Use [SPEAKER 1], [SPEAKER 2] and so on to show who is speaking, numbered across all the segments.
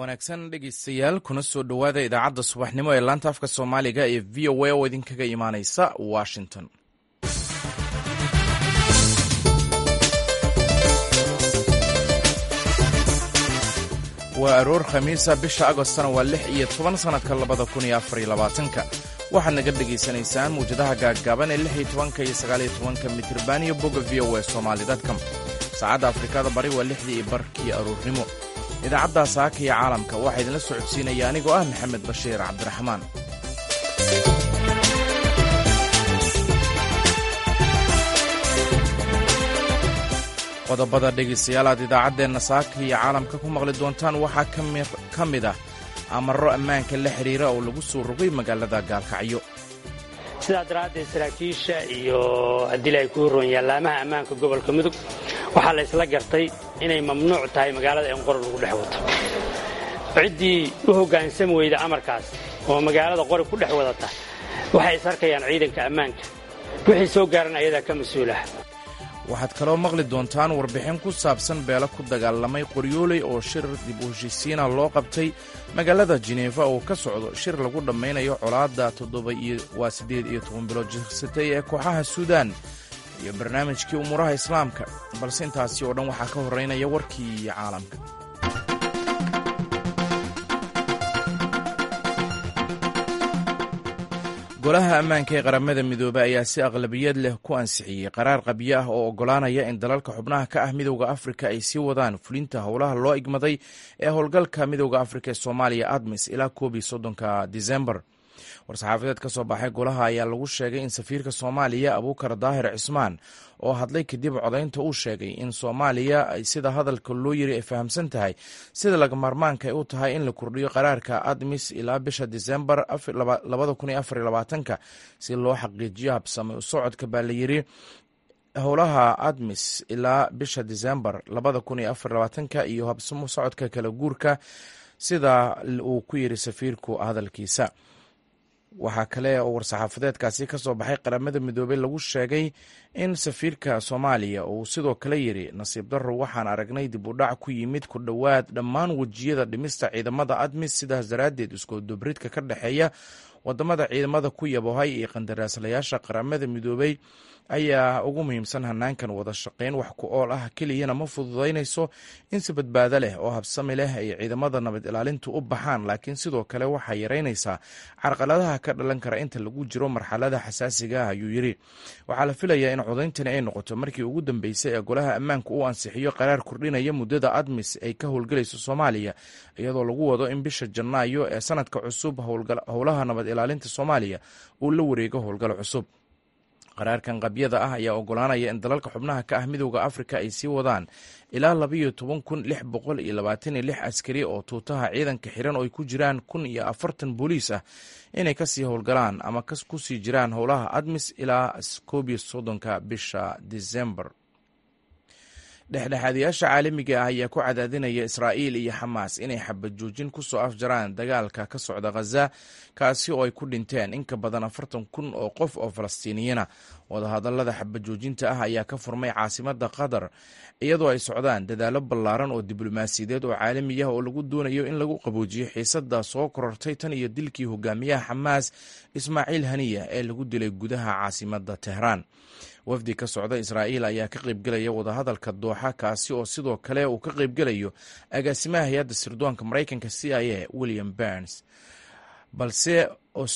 [SPEAKER 1] wanaagsan dhegeystayaal kuna soo dhowaada idaacadda subaxnimo ee laanta afka soomaaliga ee v o a oo idinkaga imaaneysa washington waa aroor khamiisa bisha agostana waa lix iyo toban sannadka labada kun iyo afar iyo labaatanka waxaad naga dhegaysanaysaan muwjadaha gaaggaaban ee lix iyo tobanka iyo sagaaliyo tobanka mitriban iyo bogga v o a somali dadcom saacadda afrikada bari waa lixdii iyo barkii aroornimo idaacadda saaka iyo caalamka waxaa idinla socodsiinaya anigoo ah maxamed bashiir cabdiraxmaan qodobada dhegaystayaal aad idaacaddeenna saaka iyo caalamka ku maqli doontaan waxaa ka mid ah amarro ammaanka la xidhiira oo lagu soo rogay magaalada gaalkacyo
[SPEAKER 2] sidaa daraaddeed saraakiisha iyo haddii ay ku horroon yaalaamaha ammaanka gobolka mudug waxaa la ysla gartay inay mamnuuc tahay magaalada in qori lagu dhex wato ciddii u hoggaansami weyda amarkaas oo magaalada qori ku dhex wadata waxay is arkayaan ciidanka ammaanka wixii soo gaaran ayadaa ka mas-uulah
[SPEAKER 1] waxaad kaloo maqli doontaan warbixin ku saabsan beelo ku dagaalamay qoryooley oo shir dib u heshiisiina loo qabtay magaalada jineefa oo ka socdo shir lagu dhammaynayo colaadda toddobawaa siddeed iyo toban bilood jirsatay ee kooxaha suudaan iyo barnaamijkii umuuraha islaamka balse intaasi oo dhan waxaa ka horraynaya warkii caalamka golaha ammaanka ee qaramada midoobey ayaa si aqlabiyad leh ku ansixiyey qaraar qabyo ah oo oggolaanaya in dalalka xubnaha ka ah midowda afrika ay sii wadaan fulinta howlaha loo igmaday ee howlgalka midowda afrika ee soomaaliya admis ilaa koob iyo soddonka disembar war-saxaafadeed ka soo baxay golaha ayaa lagu sheegay in safiirka soomaaliya abuukar daahir cismaan oo hadlay kadib codaynta uu sheegay in soomaaliya ay sida hadalka loo yiri ay fahamsan tahay sida laga maarmaanka ay u tahay in la kordhiyo qaraarka admis ilaa bisha disembar ka si loo xaqiijiyo habsame u socodka baa la yiri howlaha admis ilaa bisha disembar ka iyo habsamo socodka kala guurka sida uu ku yiri safiirku hadalkiisa waxaa kale oo war-saxaafadeedkaasi ka soo baxay qaramada midoobey lagu sheegay in safiirka soomaaliya uu sidoo kale yiri nasiib darro waxaan aragnay dib u dhac ku yimid ku dhowaad dhammaan wejiyada dhimista ciidamada admis sidaas daraaddeed iskoodobridka ka dhexeeya wadamada ciidamada ku yabohay iyo qandaraaslayaasha qaramada midoobey ayaa ugu muhiimsan hanaankan wada shaqayn wax ku ool ah keliyana ma fududaynayso in si badbaado leh oo habsami leh ay ciidamada nabad ilaalintu u baxaan laakiin sidoo kale waxaa yaraynaysaa carqaladaha ka dhalan kara inta lagu jiro marxalada xasaasiga ah ayuu yiri waxaa la filayaa in codayntani ay noqoto markii ugu dambeysay ee golaha ammaanka uu ansixiyo qaraar kordhinaya muddada admis ay ka howlgelayso soomaaliya iyadoo lagu wado in bisha janaayo ee sanadka cusub howlaha nabad ilaalinta soomaaliya uu la wareego howlgal cusub qaraarkan qabyada ah ayaa ogolaanaya in dalalka xubnaha ka ah midowda afrika ay sii wadaan ilaa labayo toban kun lix boqol iyo labaatan iyo lix askari oo tuutaha ciidanka xiran oo ay ku jiraan kun iyo afartan booliis ah inay kasii howlgalaan ama kusii jiraan howlaha admis ilaa koob iyo soddonka bisha disembar dhexdhexaadayaasha caalamiga ah ayaa ku cadaadinaya israa'iil iyo xamaas inay xabad joojin ku soo afjaraan dagaalka ka socda khaza kaasi oo ay ku dhinteen in ka badan afartan kun oo qof oo falastiiniyana wadahadallada xabad joojinta ah ayaa ka furmay caasimadda qatar iyadoo ay socdaan dadaallo ballaaran oo diblomaasiyadeed oo caalami ah oo lagu doonayo in lagu qaboojiyo xiisadda soo korortay tan iyo dilkii hogaamiyaha xamaas ismaaciil haniya ee lagu dilay gudaha caasimadda tehraan wafdi ka socda israa'iil ayaa ka qaybgelaya wadahadalka dooxa kaasi oo sidoo kale uu ka qaybgelayo agaasimaha hay-adda sirdoonka maraykanka c i a william burns balse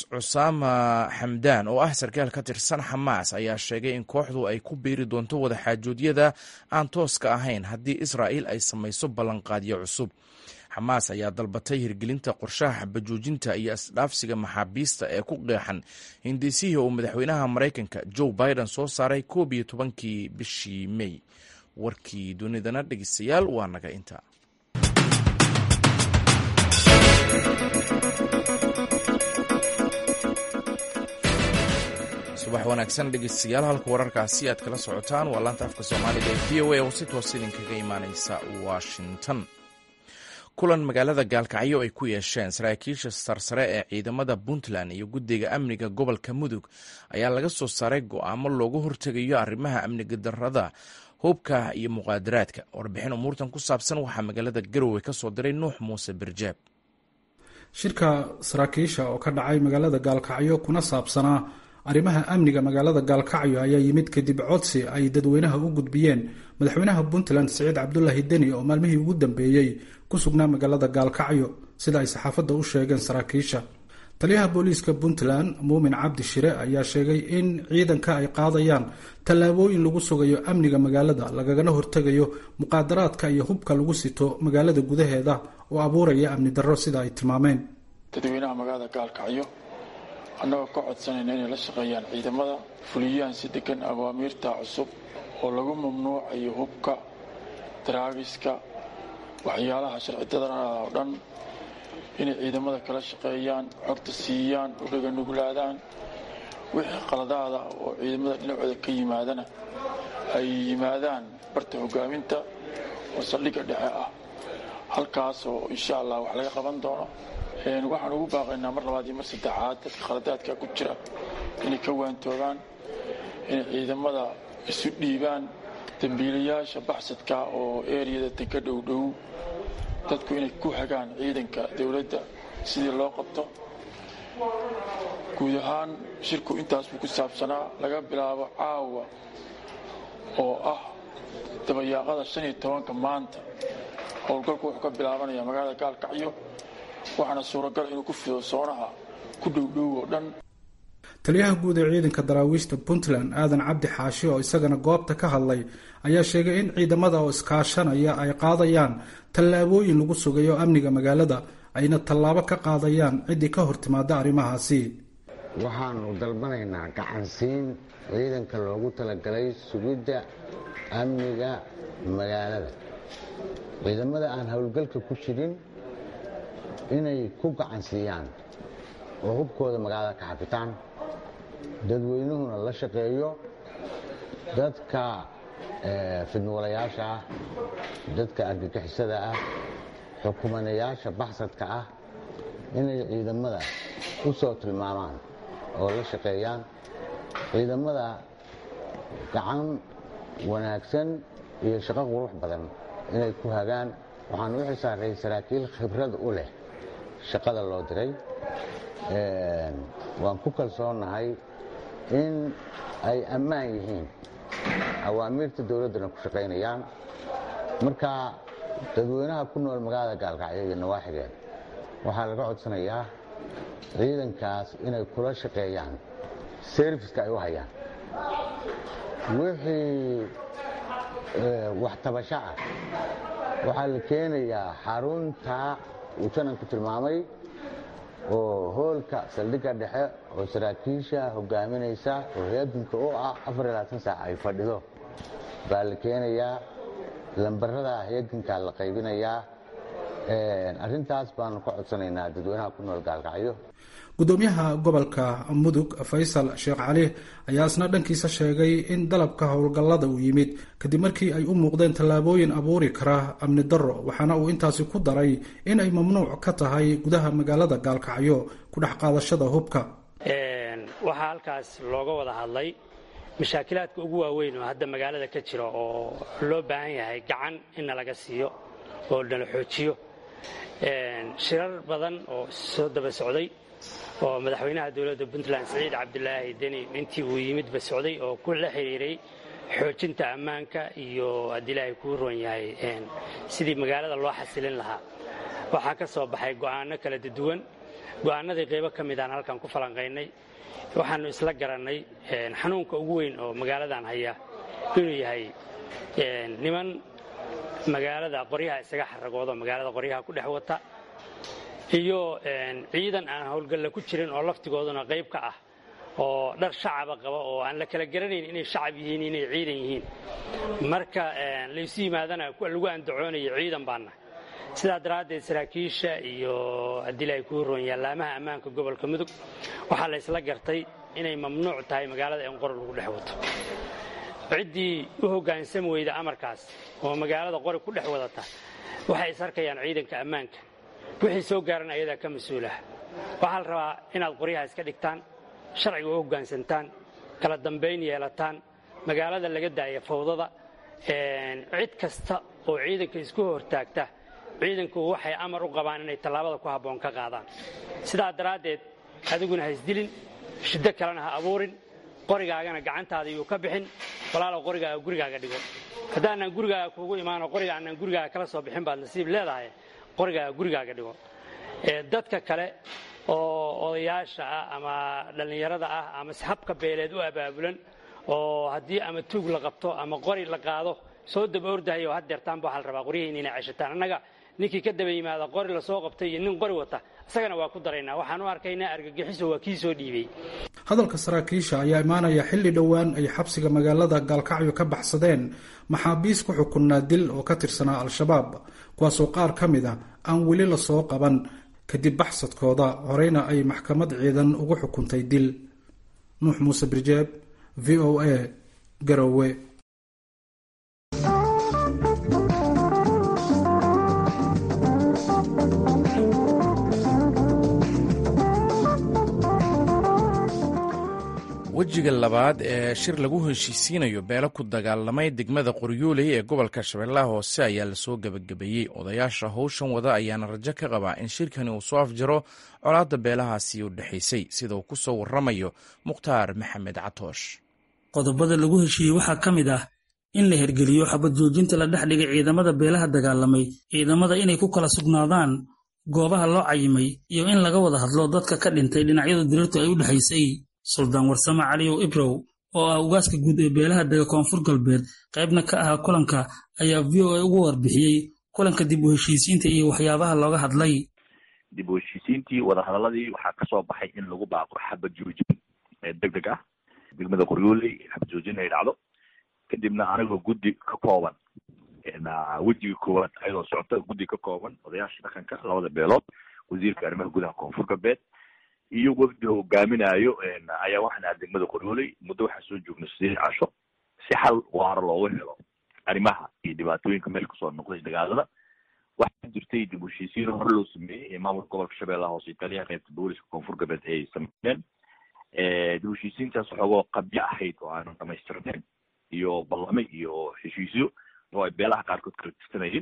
[SPEAKER 1] cusaama xamdaan oo ah sarkaal ka tirsan xamaas ayaa sheegay in kooxdu ay ku biiri doonto wadaxaajoodyada aan tooska ahayn haddii israa'iil ay samayso ballanqaadyo cusub xamaas ayaa dalbatay hirgelinta qorshaha xabajoojinta iyo isdhaafsiga maxaabiista ee ku qeexan hindiisihii uu madaxweynaha maraykanka joe biden soo saaray koob iyo tobankii bishii mey warkii dunidana dhegeystayaal waa naga inta subax wanaagsan dhegeystayaal halka wararkaasi aad kala socotaan waa laanta afka soomaaliga ee v o a oo si toos idinkaga imaaneysa washington kulan magaalada gaalkacyo ay ku yeesheen saraakiisha sarsare ee ciidamada puntland iyo guddiga amniga gobolka mudug ayaa laga soo saaray go'aamo looga hortegayo arrimaha amniga darrada hubka iyo muqaadaraadka warbixin umuurtan ku saabsan waxaa magaalada garowe ka soo diray nuux muuse birjaab
[SPEAKER 3] shirka saraakiisha oo ka dhacay magaalada gaalkacyo kuna saabsanaa arrimaha amniga magaalada gaalkacyo ayaa yimid kadib codsi ay dadweynaha u gudbiyeen madaxweynaha puntland siciid cabdulaahi deni oo maalmihii ugu dambeeyey ku sugnaa magaalada gaalkacyo sida ay saxaafadda u sheegeen saraakiisha taliyaha booliiska puntland muumin cabdi shire ayaa sheegay in ciidanka ay qaadayaan tallaabooyin lagu sugayo amniga magaalada lagagana hortegayo muqaadaraadka iyo hubka lagu sito magaalada gudaheeda oo abuuraya amni darro sida ay tilmaameen
[SPEAKER 4] dadweynaha magaalada gaalkacyo annagoo ka codsanayna inay la shaqeeyaan ciidamada fuliyaan si degan awaamiirta cusub oo lagu mamnuucayo hubka daraagiska waxyaalaha sharcidadana oo dhan inay ciidamada kala shaqeeyaan xogta siiyaan udhaga nuglaadaan wixii qaladaada oo ciidamada dhinacooda ka yimaadana ay yimaadaan barta hogaaminta oo saldhigga dhexe ah halkaasoo insha allah wax laga qaban doono waxaan ugu baaqaynaa mar labaad iyo mar saddexaad dadka khaladaadka ku jira inay ka waantoogaan inay ciidamada isu dhiibaan dambiilayaasha baxsadka oo eriyada dega dhowdhow dadku inay ku hagaan ciidanka dowladda sidii loo qabto guud ahaan shirku intaas buu ku saabsanaa laga bilaabo caawa oo ah dabayaaqada shan iyo tobanka maanta howlgalku wuxuu ka bilaabanaya magaalada gaalkacyo waxaana suuragal inuu ku fido soonaha ku dhowdhow oo dhan
[SPEAKER 3] taliyaha guud ee ciidanka daraawiishta puntland aadan cabdi xaashi oo isagana goobta ka hadlay ayaa sheegay in ciidamada oo iskaashanaya ay qaadayaan tallaabooyin lagu sugayo amniga magaalada ayna tallaabo ka qaadayaan ciddii ka hor timaada arrimahaasi
[SPEAKER 5] waxaanu dalbanaynaa gacansiin ciidanka loogu talagalay sugidda amniga magaalada ciidamada aan howlgalka ku jirin inay ku gacansiiyaan oo hubkooda magaalada ka xafitaan dadweynuhuna la shaqeeyo dadka fidnuwalayaasha ah dadka argagixisada ah xukumanayaasha baxsadka ah inay ciidamada u soo tilmaamaan oo la shaqeeyaan ciidamada gacan wanaagsan iyo shaqo qurux badan inay ku hagaan waxaan u xisaaray saraakiil khibrad u leh shaqada loo diray waan ku kalsoonahay in ay ammaan yihiin awaamiirta dowladdana ku shaqaynayaan marka dadweynaha ku nool magaalada gaalkacyo iyo nawaaxigeed waxaa laga codsanayaa ciidankaas inay kula shaqeeyaan serviska ay u hayaan wixii wax tabasho ah waxaa la keenayaa xarunta uu jananku tilmaamay oo hoolka saldhigga dhexe oo saraakiisha hogaaminaysa oo heeganka u ah saac ay fadhido baa la keenayaa lambarada heegankaa la qaybinayaa arrintaas baanu ka codsanaynaa dadweynaha ku nool gaalkacyo
[SPEAKER 3] gudoomiyaha gobolka mudug faysal sheekh cali ayaa isna dhankiisa sheegay in dalabka howlgallada uu yimid kadib markii ay u muuqdeen tallaabooyin abuuri kara amni darro waxaana uu intaasi ku daray in ay mamnuuc ka tahay gudaha magaalada gaalkacyo ku dhex qaadashada hubka
[SPEAKER 2] waxaa halkaas looga wada hadlay mashaakilaadka ugu waaweyn oo hadda magaalada ka jira oo loo baahan yahay gacan inna laga siiyo oo nala xoojiyo shirar badan oo soo daba socday oo madaxweynaha dowladda puntland siciid cabdilaahi deni intii uu yimidba socday oo ku la xiriiray xoojinta ammaanka iyo haddii ilaahay kuu roon yahay sidii magaalada loo xasilin lahaa waxaa ka soo baxay go'aano kala duwan go'aanadii qaybo ka midaan halkan ku falanqaynay waxaannu isla garannay xanuunka ugu weyn oo magaaladan haya inuu yahay niman magaalada qoryaha isaga xaragoodo magaalada qoryaha ku dhex wata iyo ciidan aan howlgalla ku jirin oo laftigooduna qayb ka ah oo dhar shacaba qaba oo aan la kala garanayn inay shacab yihiin inay ciidan yihiin marka laysu yimaadana lagu andacoonayo ciidan baana sidaa daraaddeed saraakiisha iyo haddii ilaahay kuu roon yallaamaha ammaanka gobolka mudug waxaa la ysla gartay inay mamnuuc tahay magaalada in qor lagu dhex wato ciddii u hoggaansami weyda amarkaas oo magaalada qori ku dhex wadata waxay is arkayaan ciidanka ammaanka wixii soo gaaran ayadaa ka mas-uulah waxaa la rabaa inaad qoryaha iska dhigtaan sharciga u hoggaansantaan kala dambayn yeelataan magaalada laga daaya fawdada cid kasta oo ciidanka isku hortaagta ciidanku waxay amar u qabaan inay tallaabada ku habboon ka qaadaan sidaa daraaddeed adiguna ha isdilin shiddo kalena ha abuurin qorigaagana gacantaada yuu ka bixin walaalow qorigaaga gurigaaga dhigo haddaanaan gurigaaga kuugu imaano qoriga aanaan gurigaaga kala soo bixin baad nasiib leedahay qorigaaga gurigaaga dhigo dadka kale oo odayaasha ah ama dhallinyarada ah ama habka beeleed u abaabulan oo haddii ama tuug la qabto ama qori la qaado soo daba ordahayo haddeertaanba waxaa la rabaa qoryihiin inay ceshataan annaga ninkii ka daba yimaada qori lasoo qabtay iyo nin qori wata isagana waa ku daraynaa waxaan u arkaynaa argagixiso waa kii soo dhiibay
[SPEAKER 3] hadalka saraakiisha ayaa imaanaya xilli dhowaan ay xabsiga magaalada gaalkacyo ka baxsadeen maxaabiis ku xukunnaa dil oo ka tirsanaa al-shabaab kuwaasoo qaar ka mid a aan weli lasoo qaban kadib baxsadkooda horeyna ay maxkamad ciidan ugu xukuntay dil nuux muuse birjeeb v o a garowe
[SPEAKER 1] wejiga labaad ee shir lagu heshiisiinayo beelo ku dagaalamay degmada qoryooley ee gobolka shabeellaha hoose ayaa lasoo gebagabeeyey odayaasha howshan wada ayaana rajo ka qabaa in shirkani uu soo afjaro colaadda beelahaasi u dhexaysay sida uu ku soo warramayo mukhtaar maxamed catoosh
[SPEAKER 6] qodobada lagu heshiiyey waxaa ka mid ah in la hergeliyo xabad joojinta la dhex dhigay ciidamada beelaha dagaalamay ciidamada inay ku kala sugnaadaan goobaha loo cayimay iyo in laga wada hadlo dadka ka dhintay dhinacyada dirirtu ay u dhexaysay suldaan warsame caliyow ibrow oo ah ugaaska guud ee beelaha dega koonfur galbeed qaybna ka ahaa kulanka ayaa v o a ugu warbixiyey kulanka dib u heshiisiinta iyo waxyaabaha looga hadlay
[SPEAKER 7] dib u heshiisiintii wadahadaladii waxaa kasoo baxay in lagu baaqo xabad joojin deg deg ah degmada qoryooley xabad joojin ay dhacdo kadibna anigoo guddi ka kooban wejiga koowaad ayadoo socota guddi ka kooban odayaasha dhaqanka labada beelood wasiirka arrimaha gudaha koonfur galbeed iyo wafdi hogaaminayo ayaa waxaan aha degmada qoryooley muddo waxaa soo joognay sideed casho si xal waara loogu helo arrimaha iyo dhibaatooyinka meel kasoo noqday dagaalada waxaa jirtay dib u heshiisiin hore loo sameeyey ee maamulka gobolka shabeellaha hoose italiya qaybta booliska koonfur galbeed ay sameeyeen dib u heshiisiintaas xoogoo qabyo ahayd oo aanu dhamaystirnayn iyo ballame iyo heshiisyo oo ay beelaha qaarkood kala tirsanayeen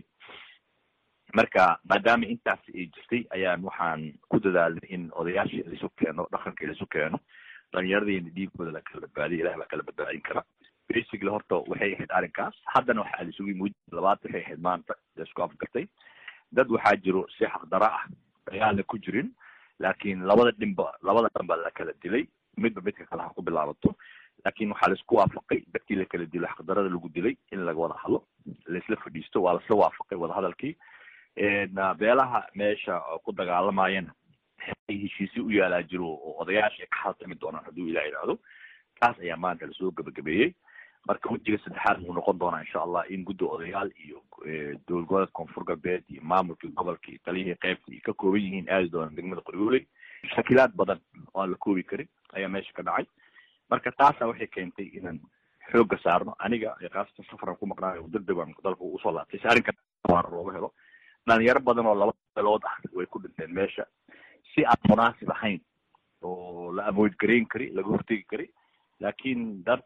[SPEAKER 7] marka maadaama intaas ay jirtay ayaan waxaan ku dadaalnay in odayaashii laisu keeno dhaqanka laisu keeno dhalinyaradayna dhiigooda la kala badbaadiya ilahi baa kala badbaadin kara basically horta waxay ahayd arrinkaas haddana waxaa laisugu yimid labaad waxay ahayd maanta laisku afgartay dad waxaa jiro si xaqdara ah dagaalna ku jirin laakiin labada dhinba labada dhanba la kala dilay midba midka kale ha ku bilaabato laakiin waxaa laisku waafaqay dadkii la kala dilo xaqdarada lagu dilay in laga wada hadlo laisla fadhiisto waa lasla waafaqay wadahadalkii beelaha meesha ku dagaalamayana ay heshiisyo u yaalaa jiro oo odayaasha ay ka haltami doonaan hadduu ilah idhaahdo taas ayaa maanta lasoo gebagabeeyey marka wejiga saddexaad wuu noqon doonaa insha allah in guddi odayaal iyo dowlad goboleed koonfur galbeed iyo maamulkii gobolka iyo taliyihii qaybta iyo ka kooban yihiin aadi doonaan degmada qoryooley shakilaad badan oo aan la koobi karin ayaa meesha ka dhacay marka taasa waxay keentay inaan xoogga saarno aniga kaasatan safaran ku maqnaayo degdeg baan dalka usoo laabtay si arrinka waara looga helo dhalinyaro badan oo laba beelood ah way ku dhinteen meesha si aan munaasib ahayn oo la avoid garayn kari laga hortegi kari laakiin dad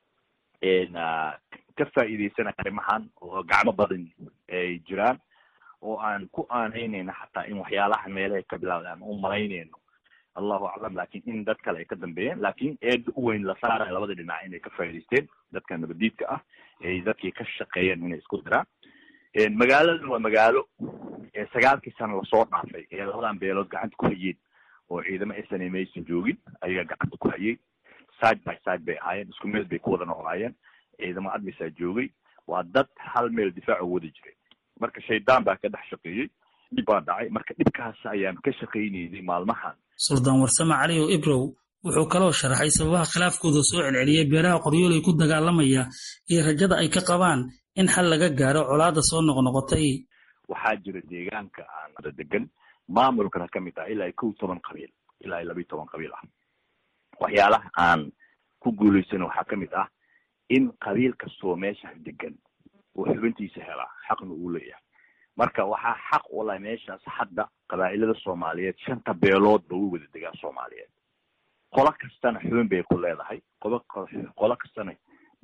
[SPEAKER 7] ka faa'iideysanaya arrimahan oo gacmo badan ay jiraan oo aan ku aaneyneyna xataa in waxyaalaha meelahay ka bilaawda aan u malayneyno allahu aclam lakin in dad kale ay ka dambeeyeen lakin eeda u weyn la saaraya labada dhinac inay ka faa'iideysteen dadka nabadiidka ah ay dadkii ka shaqeeyeen inay isku diraan magaaladan waa magaalo sagaalkii sano lasoo dhaafay ee labadan beelood gacanta ku hayeen oo ciidamo sna maysan joogin ayagaa gacanta ku hayay side by side bay ahaayeen isku meel bay ku wada noolaayeen ciidamo admisaa joogay waa dad hal meel difaac u wada jiray marka shaydaan baa ka dhex shaqeeyey dhib baa dhacay marka dhibkaas ayaan ka shaqayneynay maalmahan
[SPEAKER 6] suldaan warsame caliyow ibrow wuxuu kaloo sharaxay sababaha khilaafkooda soo celceliyey beelaha qoryooley ku dagaalamaya iyo rajada ay ka qabaan in xal laga gaaro colaada soo noqnoqotay
[SPEAKER 7] waxaa jira deegaanka aan degan maamulkana ka mid ah ilaa kow toban qabiil ilaa labiyi toban qabiil ah waxyaalaha aan ku guulaysana waxaa ka mid ah in qabiil kastoo meesha degan uu xubintiisa helaa xaqna uu leeyahay marka waxaa xaq ula meeshaas hadda qabaa'ilada soomaaliyeed shanta beeloodba way wada degaan soomaaliyeed qolo kastana xubin bay ku leedahay qobo qolo kastana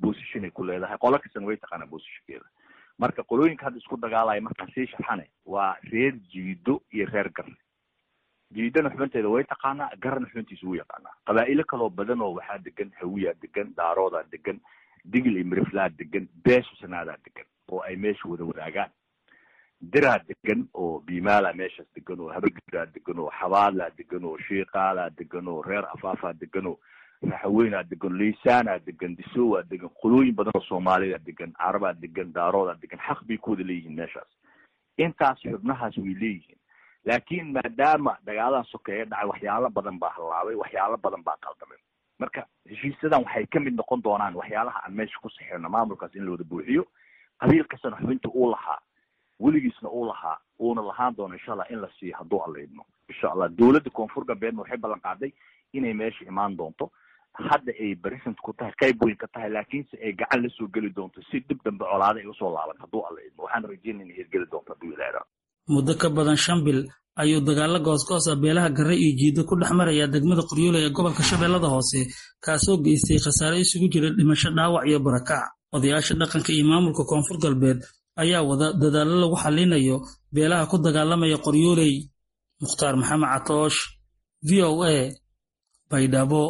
[SPEAKER 7] position ay ku leedahay qolo kastana way taqaanaa positionkeeda marka qolooyinka hadda isku dagaalaya markaan sii shaxane waa reer jiido iyo reer garne jiidana xubinteeda way taqaanaa garna xubintiisa wuu yaqaanaa qabaa'ilo kaloo badan oo waxaa degan hawiyaa degan daaroodaa degan digil iyo miriflaa degan beesha sanaadaa degan oo ay meesha wada wadaagaan diraa degan oo biimaalaa meeshaas degan oo habagiraa degan oo xabaalaa degan oo shiiqaalaa degan oo reer afaafaa degan oo raxaweynaa degan leysaanaa degan disowaa degan qolooyin badan oo soomaalida degan carabaa degan daaroodaa degan xaq bay ku wada leeyihiin meeshaas intaas xubnahaas way leeyihiin laakiin maadaama dagaaladan sokeeye dhacay waxyaalo badan baa hallaabay waxyaalo badan baa qaldamay marka heshiisyadan waxay kamid noqon doonaan waxyaalaha aan meesha ku saxirno maamulkaas in la wada buuxiyo qabiil kastana xubinta uu lahaa weligiisna uu lahaa uuna lahaan doono insha allah in la siiyo hadduu alla idmo insha allah dowladda koonfur galbeedna waxay ballan qaaday inay meesha imaan doonto hadda ay present ku tahay qayb weyn ka tahay laakiinse ay gacan lasoo geli doonto si dib dambe colaada ay usoo laaban hadduu alla idmo waxaan rajeynaya inay hirgeli doonto hadduu ilaaha
[SPEAKER 6] muddo ka badan shan bil ayuu dagaalo goosgoos ah beelaha garre iyo jiido ku dhex maraya degmada qoryoole ee gobolka shabeellada hoose kaasoo geystay khasaare isugu jira dhimasho dhaawac iyo barakac odayaasha dhaqanka iyo maamulka koonfur galbeed ayaa wada dadaallo lagu xallinayo beelaha ku dagaalamaya qoryooley mukhtaar maxamed catoosh v o a baydhabo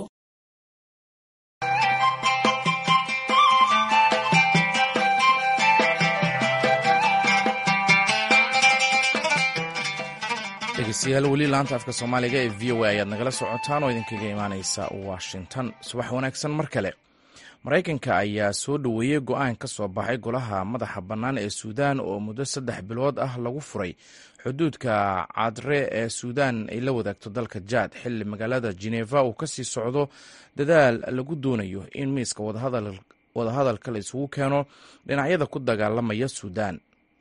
[SPEAKER 1] dhegeystayaal weli laanta afka soomaaliga ee v o a ayaad nagala socotaan oo idinkaga imaaneysa washington subax wanaagsan mar kale maraykanka ayaa soo dhoweeyey go-aan ka soo baxay golaha madaxa bannaan ee suudaan oo muddo saddex bilood ah lagu furay xuduudka cadre ee suudaan ay la wadaagto dalka jaad xilli magaalada geneva uu kasii socdo dadaal lagu doonayo in miiska wadahadalka la isugu keeno dhinacyada ku dagaalamaya suudaan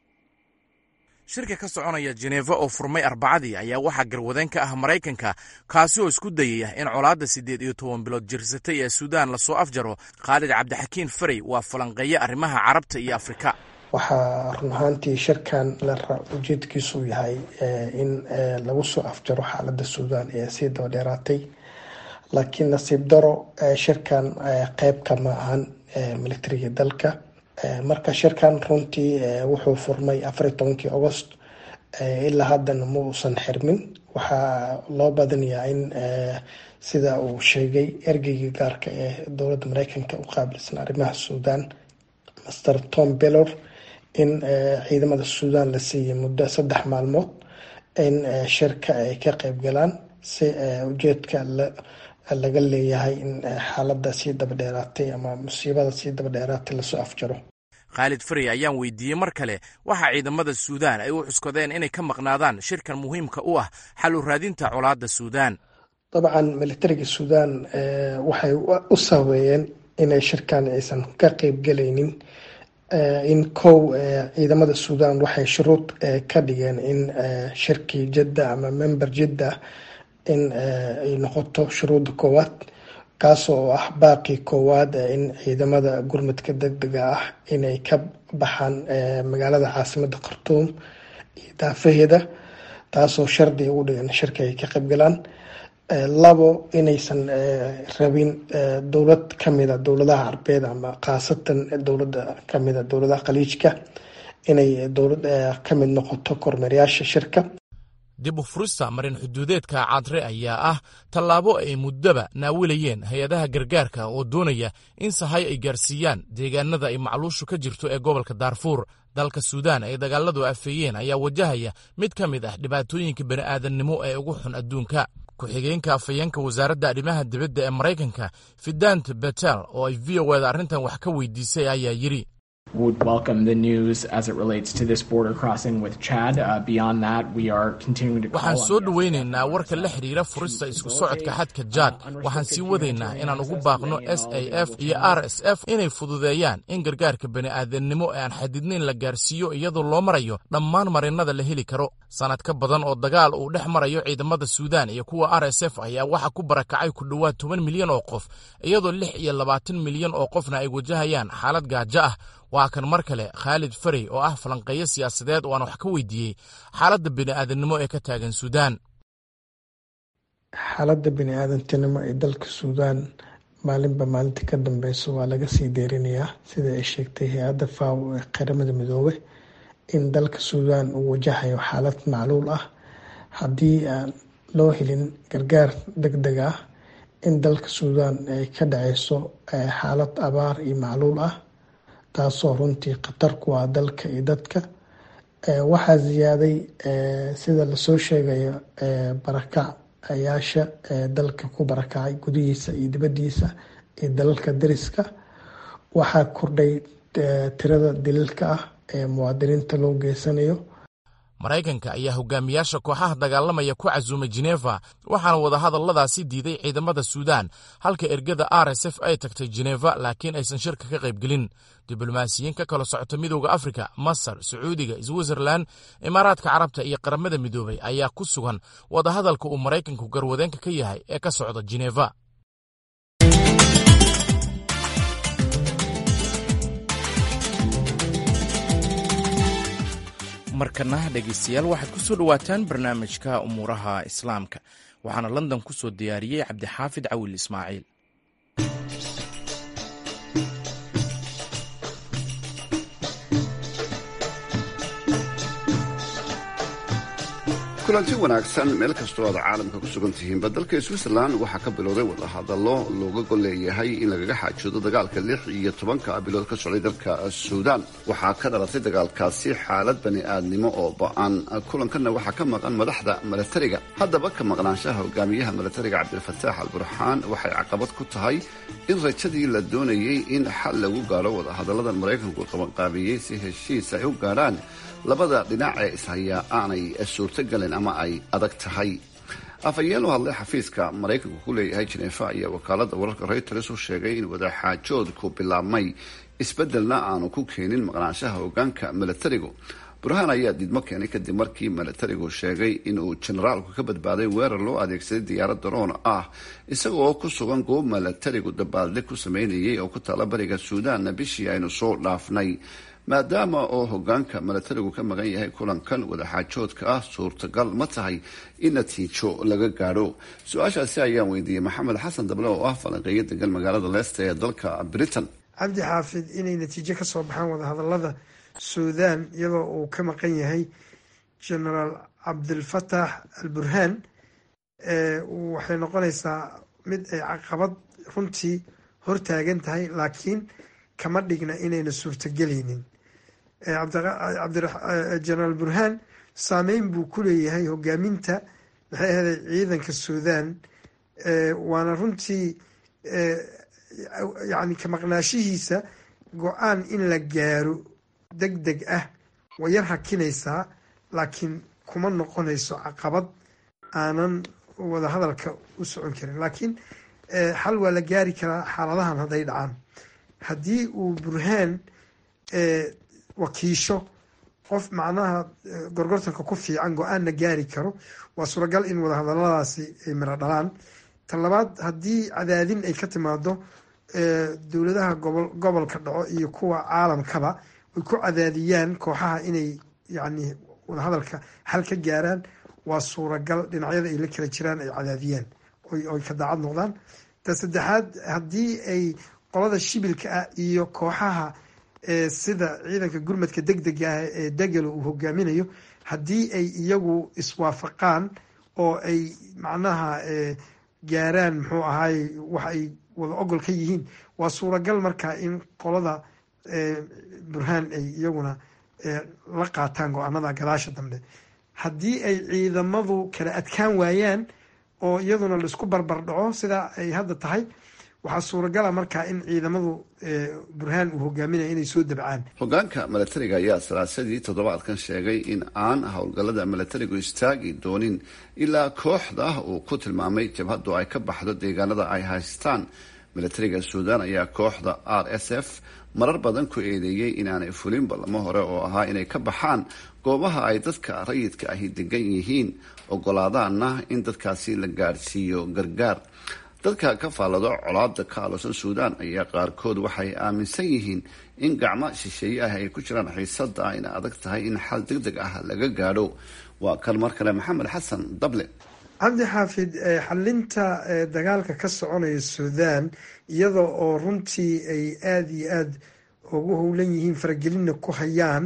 [SPEAKER 1] shirka ka soconaya jeneva oo furmay arbacadii ayaa waxaa garwadeen ka ah maraykanka kaasi oo isku dayaya in colaadda siddeed iyo toban bilood jirsatay ee suudaan lasoo afjaro khaalid cabdixakiin farey waa falanqeeye arrimaha carabta iyo afrika
[SPEAKER 8] waxaa run ahaantii shirkan ujeedkiisu yahay in lagu soo afjaro xaaladda suudaan ee sii daba dheeraatay laakiin nasiib daro shirkan qeyb kama ahan militariga dalka marka shirkan runtii wuxuu furmay afariy tobankii agost ilaa haddana ma uusan xirmin waxaa loo badanayaa in sida uu sheegay ergeygii gaarka ee dowladda mareykanka u qaabilsan arrimaha suudaan master tom bellor in ciidamada suudaan la siiyay muddo saddex maalmood in shirka ay ka qeyb galaan si ujeedka laga leeyahay in xaalada sii daba dheeraatay ama musiibada sii daba dheeraatay lasoo afjaro
[SPEAKER 1] khaalid farey ayaan weydiiyey mar kale waxaa ciidamada suudaan ay u cuskadeen inay ka maqnaadaan shirkan muhiimka u ah xal u raadinta colaadda suudaan
[SPEAKER 8] dabcan militariga suudaan waxay u sabeeyeen inay shirkan aysan ka qeybgelaynin in kow ciidamada suudaan waxay shuruud ka dhigeen in shirkii jidda ama member jidda in ay noqoto shuruudda koowaad kaas oo ah baaqii koowaad in ciidamada gurmadka degdega ah inay ka baxaan magaalada caasimada khartuum iyo daafaheeda taasoo shardi ugu dhigan shirka ay ka qaybgalaan labo inaysan rabin dowlad kamida dowladaha carbeed ama khaasatan dowlada kamida dowladaha khaliijka inay dowlad kamid noqoto kormeerayaasha shirka
[SPEAKER 1] dib u furista marin xuduudeedka cadre ayaa ah tallaabo ay muddaba naawilayeen hay-adaha gargaarka oo doonaya in sahay ay gaarsiiyaan deegaanada ay macluushu ka jirto ee gobolka daarfuur dalka suudaan ay dagaaladu afeeyeen ayaa wajahaya mid ka mid ah dhibaatooyinka bani'aadannimo ee ugu xun adduunka ku-xigeenka afhayeenka wasaaradda arrimaha dibadda ee maraykanka fidant betel oo ay v o eda arrintan wax ka weydiisay ayaa yidhi
[SPEAKER 9] would welcome the news as it relates to this border crossing with Chad. Uh, beyond that, we are continuing to call
[SPEAKER 1] waxaan
[SPEAKER 9] on
[SPEAKER 1] soo
[SPEAKER 9] the
[SPEAKER 1] dhoweynaynaa warka la xidhiira furista isku socodka xadka jaad waxaan sii wadaynaa inaan ugu baaqno s a f iyo r s f inay fududeeyaan in gargaarka bani'aadannimo ee aan xadidnayn la gaarsiiyo iyadoo loo marayo dhammaan marinnada la heli karo sannad ka badan oo dagaal uu dhex marayo ciidamada suudaan iyo kuwa r s f ayaa waxaa ku barakacay ku dhowaad toban milyan oo qof iyadoo lix iyo labaatan milyan oo qofna ay wajahayaan xaalad gaajo ah waa kan mar kale khaalid farey oo ah falanqeeyo siyaasadeed oo aan wax ka weydiiyey xaaladda bini'aadannimo ee ka taagan suudaan
[SPEAKER 8] xaaladda bini-aadantinimo ee dalka suudaan maalinba maalinta ka dambeyso waa laga sii deerinayaa sida ay sheegtay hay-adda faw ee qaramada midoobe in dalka suudaan uu wajahayo xaalad macluul ah haddii aan loo helin gargaar deg deg ah in dalka suudaan ay ka dhaceyso xaalad abaar iyo macluul ah taasoo runtii khatar ku ah dalka iyo dadka waxaa ziyaaday sida lasoo sheegayo barakacayaasha dalka ku barakacay gudihiisa iyo dibadiisa iyo dalalka dariska waxaa kordhay tirada daliilka ah ee muwaadiniinta loo geysanayo
[SPEAKER 1] maraykanka ayaa hogaamiyaasha kooxaha dagaalamaya ku casuumay jeneva waxaana wadahadalladaasi diiday ciidamada suudaan halka ergada r s f ay tagtay jeneva laakiin aysan shirka ka qaybgelin diblomaasiyiin ka kala socota midooda afrika masar sacuudiga switzerlan imaaraadka carabta iyo qaramada midoobay ayaa ku sugan wadahadalka uu maraykanku garwadeenka ka yahay ee ka socda jeneva markana dhegeystayaal waxaad ku soo dhowaataan barnaamijka umuuraha islaamka waxaana london ku soo diyaariyey cabdixaafid cawil ismaaciil
[SPEAKER 10] kulanti wanaagsan meel kastoo aad caalamka ku sugan tihiinba dalka switzerland waxaa ka bilowday wadahadallo looga gol leeyahay in lagaga xaajoodo dagaalka lix iyo tobanka bilood ka socday dalka suudaan waxaa ka dhalatay dagaalkaasi xaalad bani aadnimo oo ba-an kulankanna waxaa ka maqan madaxda milatariga haddaba ka maqnaanshaha hogaamiyaha milatariga cabdilfataax al burxaan waxay caqabad ku tahay in rajadii la doonayey in xal lagu gaadho wadahadalladan maraykanku qabanqaabiyey si heshiis ay u gaadhaan labada dhinac ee ishayaa aanay suurtogalen ama ay adag tahay afhayeen u hadlay xafiiska maraykanku ku leeyahay jeneefa ayaa wakaalada wararka reuters u sheegay in wadaxaajoodku bilaabmay isbedelna aanu ku keenin maqnaanshaha hogaanka milatarigu burhaan ayaa diidmo keenay kadib markii milatarigu sheegay inuu generaalku ka badbaaday weerar loo adeegsaday diyaarad daroon ah isagoo ku sugan goob milatarigu dabaalde ku sameynayay oo ku taala bariga suudaanna bishii aynu soo dhaafnay maadaama oo hogaanka milatarigu ka maqan yahay kulankan wadaxaajoodka ah suurtagal ma tahay in natiijo laga gaadho su-aashaasi ayaan weydiiyey maxamed xasan dable oo ah falanqeeyo degan magaalada leicester ee dalka britain
[SPEAKER 11] cabdi xaafid inay natiijo kasoo baxaan wadahadalada suudaan iyadoo uu ka maqan yahay genaraal cabdilfatax al burhaan waxay noqonaysaa mid ay caqabad runtii hortaagan tahay laakiin kama dhigna inayna suurtagelaynin genaraal burhaan saameyn buu ku leeyahay hogaaminta maxay ahday ciidanka suudaan waana runtii yani ka maqnaashihiisa go-aan in la gaaro deg deg ah way yar hakinaysaa laakiin kuma noqonayso caqabad aanan wadahadalka u socon karin laakiin xal waa la gaari karaa xaaladahan hadday dhacaan haddii uu burhaan wakiisho qof macnaha gorgortanka ku fiican go-aanna gaari karo waa suuragal in wadahadaladaasi ay miro dhalaan ta labaad haddii cadaadin ay ka timaado dowladaha gobol gobolka dhaco iyo kuwa caalamkaba ay ku cadaadiyaan kooxaha inay yani wadahadalka xal ka gaaraan waa suuragal dhinacyada ay la kala jiraan ay cadaadiyaan oy ka daacad noqdaan ta saddexaad haddii ay qolada shibilka ah iyo kooxaha sida ciidanka gurmadka deg dega ah ee degelo uu hogaaminayo haddii ay iyagu iswaafaqaan oo ay macnaha gaaraan muxuu ahaay wax ay wada ogol ka yihiin waa suuragal marka in qolada burhaan ay iyaguna la qaataan go-aanada gadaasha dambe haddii ay ciidamadu kala adkaan waayaan oo iyaduna laisku barbar dhaco sidaa ay hadda tahay waxaa suuragala markaa in ciidamadu burhaan uu hogaaminaya inay soo dabcaan
[SPEAKER 10] hogaanka milatariga ayaa salaasadii toddobaadkan sheegay in aan howlgallada milatarigu istaagi doonin ilaa kooxda uu ku tilmaamay jabhaddu ay ka baxdo deegaanada ay haystaan milatariga suudaan ayaa kooxda r s f marar badan ku eedeeyey inaanay fulin ballamo hore oo ahaa inay ka baxaan goobaha ay dadka rayidka ahi degan yihiin ogolaadaanna in dadkaasi la gaadhsiiyo gargaar dadka ka faallado colaada ka alosan suudaan ayaa qaarkood waxay aaminsan yihiin in gacmo shisheeye ah ay ku jiraan xiisada ayna adag tahay in xal deg deg ah laga gaadho waa kan mar kale maxamed xasan dable
[SPEAKER 11] cabdi xaafid xalinta dagaalka ka soconaya suudaan iyada oo runtii ay aada iyo aada ugu howlan yihiin faragelinna ku hayaan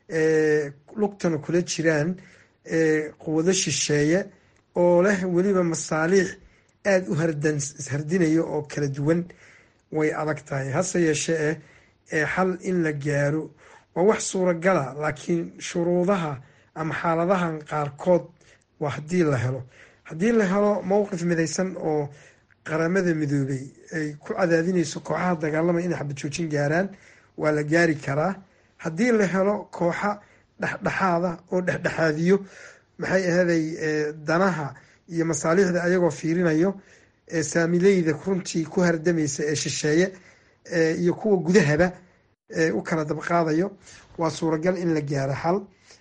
[SPEAKER 11] lugtana kula jiraan quwado shisheeye oo leh weliba masaaliix aada u hardinaya oo kala duwan way adag tahay hase yeeshee eh xal in la gaaro waa wax suuragala laakiin shuruudaha ama xaaladahan qaarkood waa haddii la helo haddii la helo mowqif midaysan oo qaramada midoobay ay ku cadaadinayso kooxaha dagaalamaya inay xabad joojin gaaraan waa la gaari karaa haddii la helo kooxa dhexdhexaada oo dhexdhexaadiyo maxay ahaday danaha iyo masaaliixda ayagoo fiirinayo saamileyda runtii ku hardamaysa ee shisheeye iyo kuwa gudahaba u kala dabqaadayo waa suuragal in la gaaro xal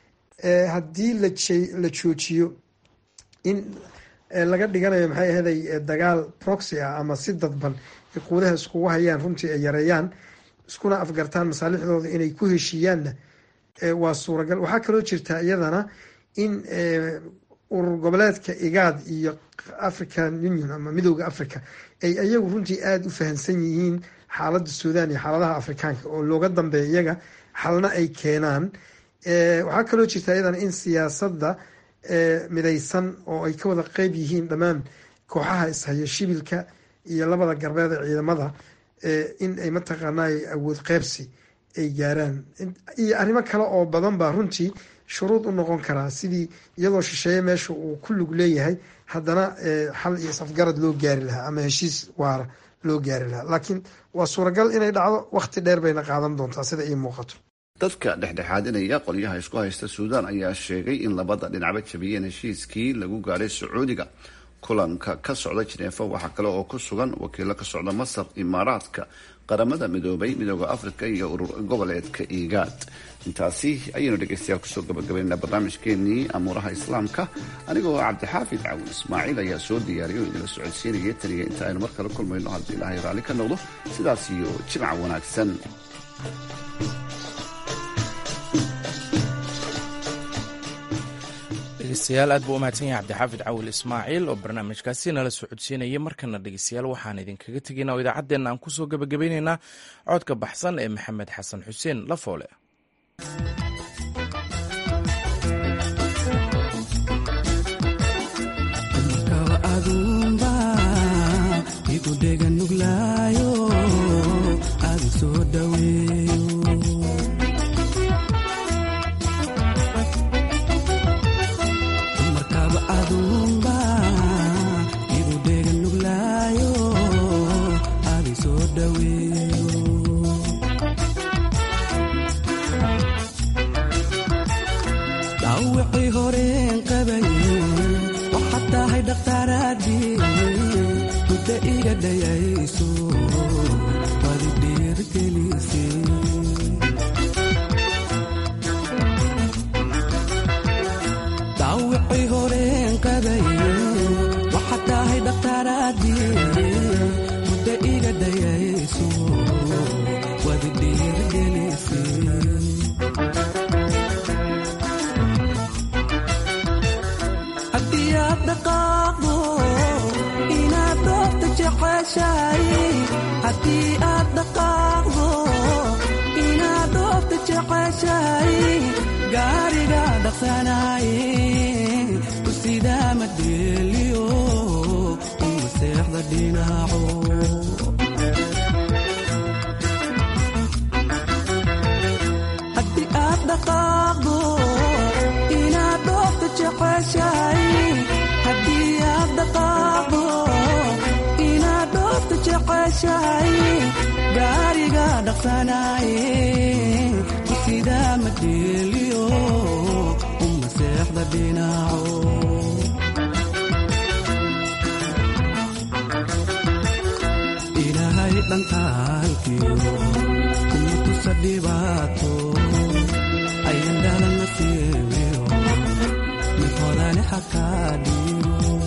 [SPEAKER 11] haddii la joojiyo in laga dhiganayo maxay ahaday dagaal proxy ah ama si dadban ay quudaha iskugu hayaan runtii ay yareeyaan iskuna afgartaan masaalixdooda inay ku heshiiyaanna waa suuragal waxaa kaloo jirtaa iyadana in urur goboleedka igaad iyo african union ama midooda africa ay iyagu runtii aada u fahamsan yihiin xaaladda suudaan iyo xaaladaha afrikaanka oo looga dambeeya iyaga xalna ay keenaan waxaa kaloo jirta iyadana in siyaasadda midaysan oo ay ka wada qeyb yihiin dhammaan kooxaha ishaya shibilka iyo labada garbeed ee ciidamada in ay mataqaanay awood qeybsi ay gaaraan iyo arrimo kale oo badan baa runtii shuruud u noqon karaa sidii iyadoo shisheeye meesha uu ku lug leeyahay haddana xal iyo isafgarad loo gaari lahaa ama heshiis waara loo gaari lahaa laakiin waa suuragal inay dhacdo wakhti dheer bayna qaadan doontaa sida ii muuqato
[SPEAKER 10] dadka dhexdhexaadinaya qolyaha isku haysta suudaan ayaa sheegay in labada dhinacba jabiyeen heshiiskii lagu gaadhay sacuudiga kulanka ka socda jineefa waxaa kale oo ku sugan wakiilo ka socda masar imaaraadka qaramada midoobay midooda afrika iyo urur goboleedka igaad intaasi ayaynu dhegeystayaal kusoo gabagabaynaa barnaamijkeenii amuuraha islaamka anigoo cabdixaafid cawin ismaaciil ayaa soo diyaariya oo idinla socodsiinaya taniya inta aynu mar kale kulmayno haddii ilaahay raalli ka noqdo sidaas iyo jimca wanaagsan
[SPEAKER 1] dhegeystayaal aad buu u mahadsan yahay cabdixaafid cawil ismaaciil oo barnaamijkaasi nala socodsiinaya markana dhegeystayaal waxaan idinkaga tegaynaa oo idaacaddeenna aan kusoo gabagabeyneynaa codka baxsan ee maxamed xasan xuseen lafoole
[SPEAKER 12] ilaahay dhankaalkiyo kuma tusa dhibaato ayan dhalana siibiyo mid hodani xakaa dhiibo